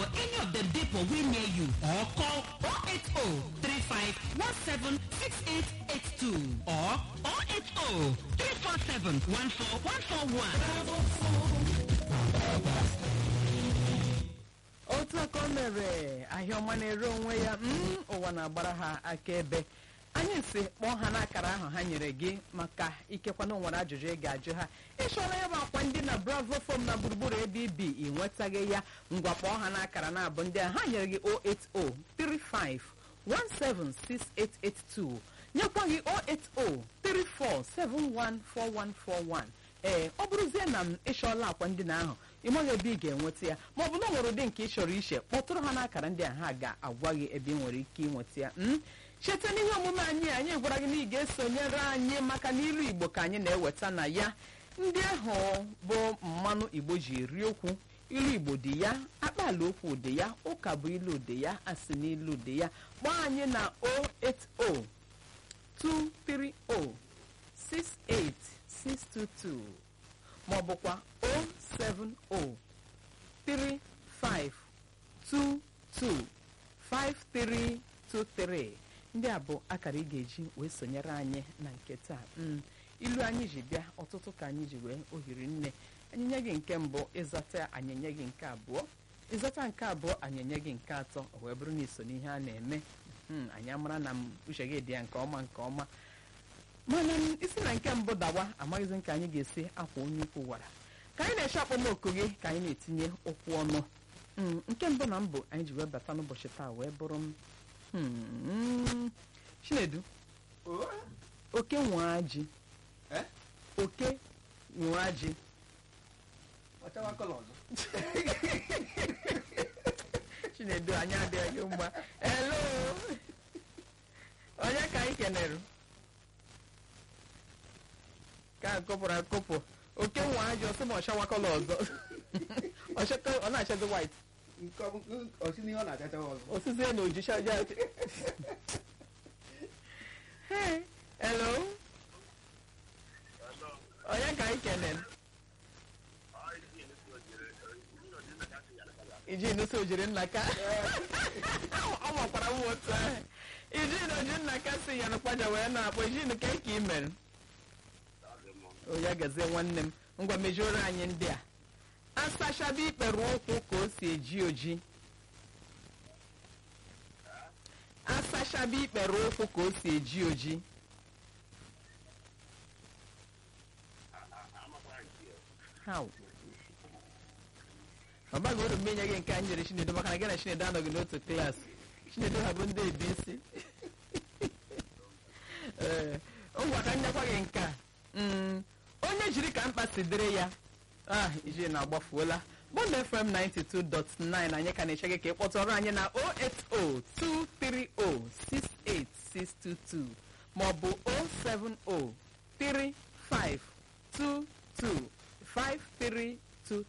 for any of dem depot wey near you or call 080 35 17 6882 or 080 347 14141. otu aka o mere ahịa ọma na-ere onwe ya mm, ụwa na-agbara ha akaebe anyị si kpọọ ha n'akara ahụ ha nyere gị maka ikekwana nwere ajụjụ ị ga-ajụ ha ịchọrọ ya bụ akwa ndị na bravo fom na gburugburu ebe ibi ị nwetaghị ya ngwa kpọọ ha n'akara na-abụ ndị a ha nyere gị 08035176882 nyekwa gị 08034714141 ee ọ bụrụzie na m ịchọọla akwa ndị na ahụ ị maghị ebe ị ga-enweta ya ma ọ bụ na ọ nwere ụdị nke ị chọrọ iche kpọtụrụ ha n'akara ndị a ha ga-agwa gị ebe ị nwere ike ịnweta ya m cheta n'ihe omume anyị anyị gwara gị na ị ga-esonyere anyị maka na ilu igbo ka anyị na-eweta na ya ndị ahụ bụ mmanụ igbo ji eri okwu ilu igbo dị ya akpaala okwu dị ya ụka bụ ilu dị ya asị na ilu dị ya kpọọ anyị na 080 230 68622 ma ọ bụkwa 07035225323 ndị a bụ akara ị ga-eji wee sonyere anyị na nke taa Mm, ilu anyị ji bịa ọtụtụ ka anyị ji wee ohiri nne anyị nye gị nke mbụ ịzata anyị nye gị nke abụọ ịzata nke abụọ anyị nye gị nke atọ o wee bụrụ na iso n'ihe a na-eme Mm, anyị amara na m uche gị dị ya nke ọma nke ọma mana m isi na nke mbụ dawa amaghịzi nke anyị ga-esi akwa onye ukwu gwara ka anyị na-eche akpọmoku gị ka anyị na-etinye okwu ọnụ Mm, nke mbụ na mbụ anyị ji wee bata n'ụbọchị taa wee bụrụ m hmm, chinedu oke nwụrụ ji Eh? oke nwụrụ ji ọchawa kọlọ ọzọ chinedu anyị adịghị mma elo onye ka anyị kenere ka akụpụrụ akụpụ oke nwa ji ọsị ma ọchawakọla ọzọ Ọchaka- ọ na-achazi white nke ọ bụ- osi n'ihe ọ na-achachawa ọzọ osizie na ojicha ja Hey, hello onye ka anyị kenere iji nuso ojiri nna ka ọ makwara m otu ahụ iji na oji nna ka si ya n'ụkpaja wee na-akpọ iji nke ka ị mere o ya gazie nwanne m ngwa mejuoro anyị ndị a asachaba ikpere ụkwụ ka o si eji oji asachaba ikpere ụkwụ ka o si eji oji How? ọ baghị uru mgbe inye gị nke anyị nyere chinedu maka na gị na chinedu anọghị n'otu klaasị chinedu ha bụ ndị ebi isi ee ngwa ka nyekwa gị nke a Mm, onye jiri ka mkpa si dịrị ya ah iji na-agbafuola bond fm 92.9 anyị ka na-eche gị ka ị kpọtụrụ anyị na 08023068622 maọbụ 070352253